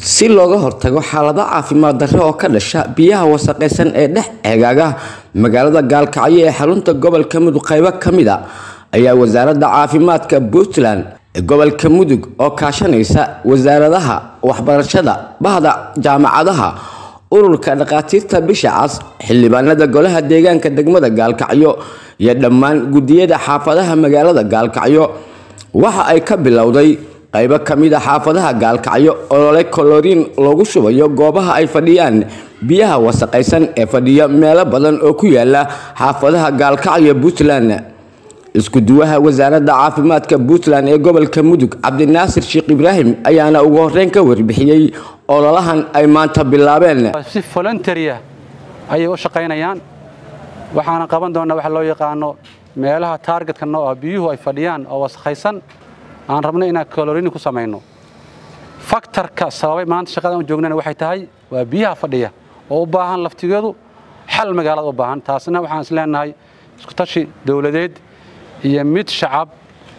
si looga hortago xaalado caafimaad darre oo ka dhasha biyaha wasaqaysan ee dhex eegaaga magaalada gaalkacyo ee xarunta gobolka mudug qaybo ka mid a ayaa wasaaradda caafimaadka puntland ee gobolka mudug oo kaashanaysa wasaaradaha waxbarashada bahda jaamacadaha ururka dhakhaatiirta bisha cas xildhibaanada golaha deegaanka degmada gaalkacyo iyo dhammaan gudiyada xaafadaha magaalada gaalkacyo waxa ay ka bilowday qaybo ka mid a xaafadaha gaalkacyo olole koloriin loogu shubayo goobaha ay fadhiyaan biyaha wasaqaysan ee fadhiya meelo badan oo ku yaala xaafadaha gaalkacyo puntland isku duwaha wasaaradda caafimaadka puntland ee gobolka mudug cabdinaasir sheekh ibraahim ayaana ugu horeyn ka warbixiyey ololahan ay maanta bilaabeen si voluntaria ayay u shaqaynayaan waxaana qaban doonaa waxa loo yaqaano meelaha taargetka noo ah biyuhu ay fadhiyaan oo wasakhaysan aan rabno inaan kalorini ku samayno faktarka sababay maanta shaqadan u joognana waxay tahay waa biyaha fadhiya oo u baahan laftigeedu xal magaalada u baahan taasna waxaan is leenahay iskutashi dowladeed iyo mid shacab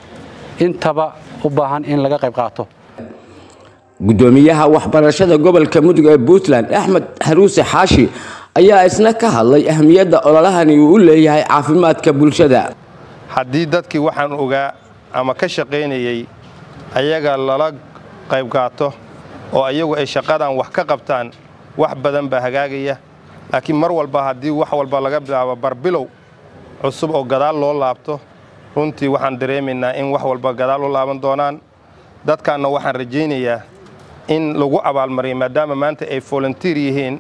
intaba u baahan in laga qayb qaato gudoomiyaha waxbarashada gobolka mudug ee puntland axmed xaruuse xaashi ayaa isna ka hadlay ahmiyadda ololahani uu u leeyahay caafimaadka bulshada haddii dadkii waxaan ogaa ama ka shaqaynayey ayaga lala qayb qaato oo ayagu ay shaqadan wax ka qabtaan wax badan baa hagaagaya laakiin mar walba haddii wax walba laga bilaabo barbilow cusub oo gadaal loo laabto runtii waxaan dareemaynaa in wax walba gadaal u laaban doonaan dadkaanna waxaan rajaynayaa in lagu abaalmariyo maadaama maanta ay volunteer yihiin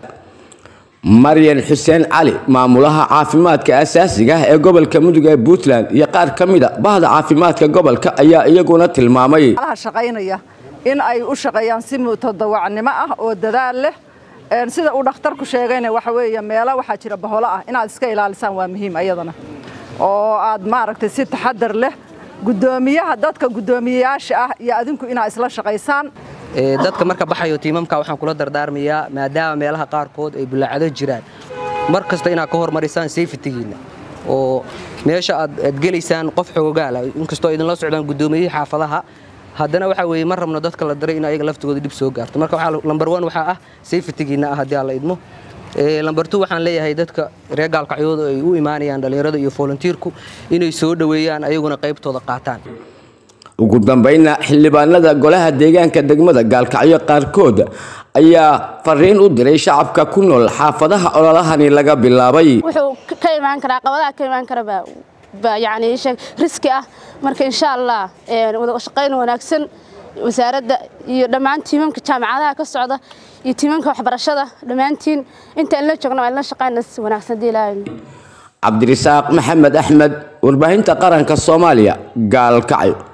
maryan xuseen cali maamulaha caafimaadka asaasiga ah ee gobolka mudug ee puntland iyo qaar ka mid a bahda caafimaadka gobolka ayaa iyaguna tilmaamay shaqaynaya in ay u shaqeeyaan si mutadawacnimo ah oo dadaal leh sida uu dhakhtarku sheegayna waxa weeye meelo waxaa jira baholo ah inaad iska ilaalisaan waa muhiim ayadana oo aad maaragtay si taxadar leh gudoomiyaha dadka gudoomiyeyaasha ah iyo adinku inaad isla shaqaysaan dadka marka baxayo tiimamka waxaan kula dardaarmayaa maadaama meelaha qaarkood ay bulaacado jiraan mar kasta inaad ka hormarisaan safetigiinna oo meesha aad gelaysaan qof xoogaala inkastoo idinla socdaan gudoomiyihii xaafadaha haddana waxaa weeye ma rabno dadka la diray in ayaga laftigooda dhib soo gaarto marka lambar one waxaa ah safetigiinna ah haddii aan la idmo lambar two waxaan leeyahay dadka reer gaalkacyooda ay u imaanayaan dhallinyarada iyo volunteerku inay soo dhoweeyaan ayaguna qaybtooda qaataan ugu dambayna xildhibaanada golaha deegaanka degmada gaalkacyo qaarkood ayaa fariin u diray shacabka ku nool xaafadaha ololahani laga bilaabay wuxuu ka imaan karaa qabadaha ka imaan kara baa yani riski ah marka insha allah wada shaqayn wanaagsan wasaaradda iyo dhammaan tiimamka jaamacadaha ka socda iyo tiimamka waxbarashada dhammaantiin inta inla joogna waa inla shaqayna si wanaagsan hadii ilaahay cabdirisaaq maxamed axmed warbaahinta qaranka soomaaliya gaalkacyo